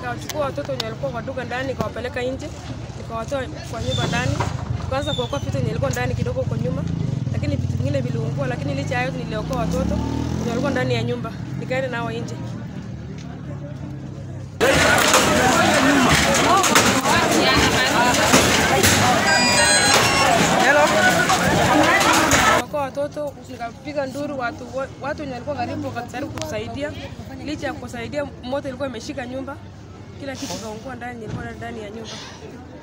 nikawachukua watoto wenye walikuwa kwa duka ndani, nikawapeleka nje, nikawatoa kwa nyumba ndani, tukaanza kuokoa vitu yenye ilikuwa ndani kidogo kwa nyuma, lakini vitu vingine viliungua, lakini licha ya hayo niliokoa watoto wenye walikuwa ndani ya nyumba, nikaenda nao nje. Kwa watoto nikapiga nduru, watu wo- watu wenye walikuwa karibu wakajaribu kutusaidia. Licha ya kusaidia, moto ilikuwa imeshika nyumba, kila kitu kaungua ndani, ilikuwa ndani ya nyumba.